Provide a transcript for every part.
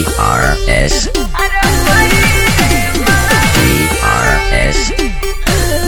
DRS DRS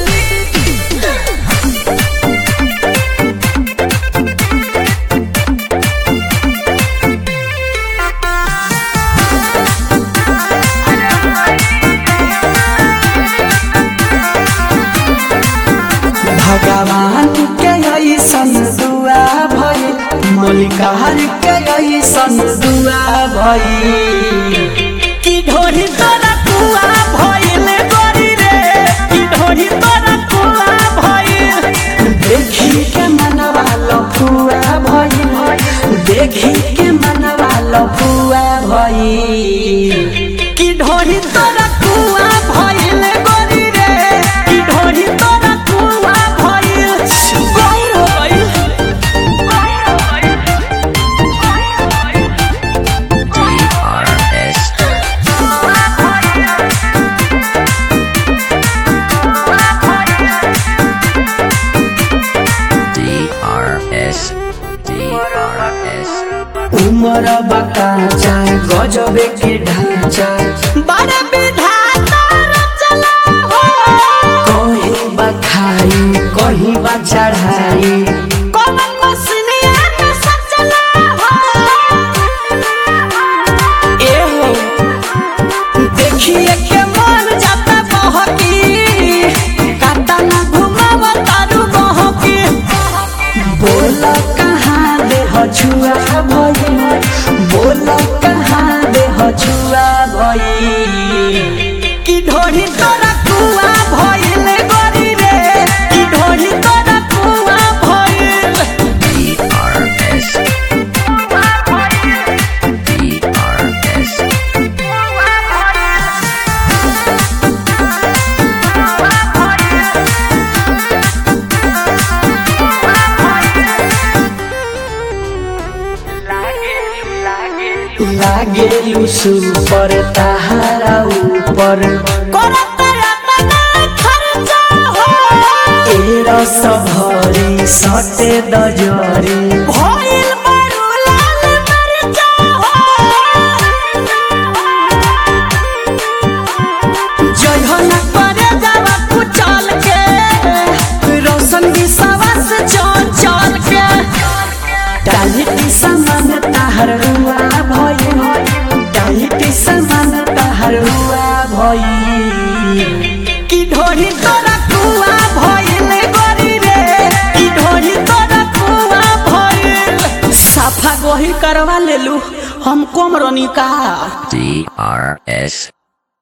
भगवान के ऐसन दुआ भइल मलिकार के ऐसन दुआ भइल की ढोरी तोरा कुआ भइल गोरी रे की ढोरी तोरा कुआ भइल देखी के मनवा लफुआ भइल देखी के मनवा लफुआ भइल की ढोरी तोरा कुआ भइल गोरी रे की ढोरी तोरा कुआ भइल गौर हो गइल DRS DRS DRS उमर बकाचा गजबे के ढांचा बड़े विधाता रचना हो कहीं बखाई कहीं बा चढ़ाई कौन मसनिया में सचला हो एहो देखिए के मन जाता बहकी काटा ना घुमाव तारू बहकी बोल कहाँ दे छुआ भई बोल कहाँ दे छुआ भई की ढोरी तोरा कुआ भइल गोरी रे की ढोरी तोरा कुआ भइल DRS DRS लागे लुसु पर ताहारा ऊपर करत अपना खर्चा हो ए रस भरी सटे दजरी भइल बड़ू लाल मरचा हो जयहन करे जावा कुचल के रोशन विश्वास चल चल के डालिटी समान ताहर हुआ भई डालिटी समान ताहर हुआ भई की ढोरी तोरा कुआ भइल गोरी रे की ढोरी तोरा कुआ भइल साफा गोही करवा लेलू हम कोमरनी का DRS